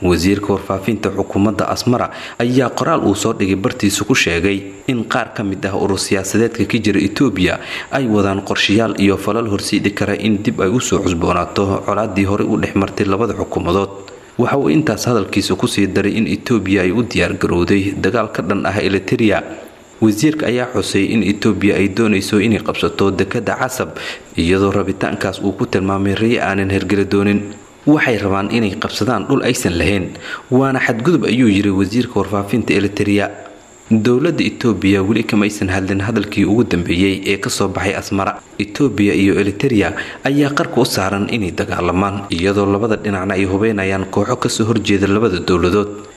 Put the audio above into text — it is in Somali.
wasiirka warfaafinta xukuumadda asmara ayaa qoraal uu soo dhigay bartiisa ku sheegay in qaar ka mid ah urur siyaasadeedka ka jira etoobiya ay wadaan qorshayaal iyo falal horsiidhi kara in dib ay usoo cusboonaato colaadii horey u dhex martay labada xukuumadood waxa uu intaas hadalkiisa kusii daray in etoobiya ay u diyaargarowday dagaal ka dhan ah eliteria wasiirka ayaa xusay in etoobiya ay doonayso inay qabsato dekada casab iyadoo rabitaankaas uu ku tilmaamay rey aanan hergeli doonin waxay rabaan inay qabsadaan dhul aysan lahayn waana xadgudub ayuu yiri wasiirka warfaafinta eliteria dowladda etoobiya weli kamaysan hadlin hadalkii ugu dambeeyey ee kasoo baxay asmara etoobiya iyo eliteria ayaa qarka u saaran inay dagaalamaan iyadoo labada dhinacna ay hubeynayaan kooxo kasoo horjeeda labada dowladood